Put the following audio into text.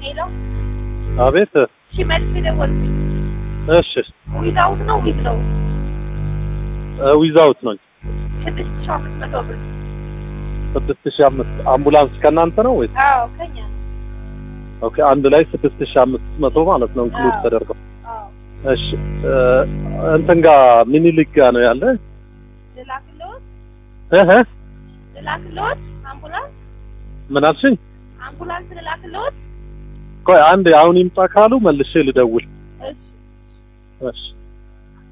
ሄሎ፣ አቤት። እሺ፣ መልስ የደወልኩኝ እሺ ዊዛውት ነው ዊዝ ነው ዊዛውት ነው። ስድስት ሺህ አምስት መቶ ብር። ስድስት ሺህ አምስት አምቡላንስ ከእናንተ ነው ወይስ? አዎ ከኛ ነው። ኦኬ አንድ ላይ ስድስት ሺህ አምስት መቶ ማለት ነው ኢንክሉድ አዎ። ተደርገው። አዎ እሺ እ፣ እንትን ጋር ሚኒሊክ ጋር ነው ያለ ልላክልዎት እህ ልላክልዎት አምቡላንስ ምን አልሽኝ? አምቡላንስ ልላክልዎት። ቆይ አንድ አሁን ይምጣ ካሉ መልሼ ልደውል። እሺ እሺ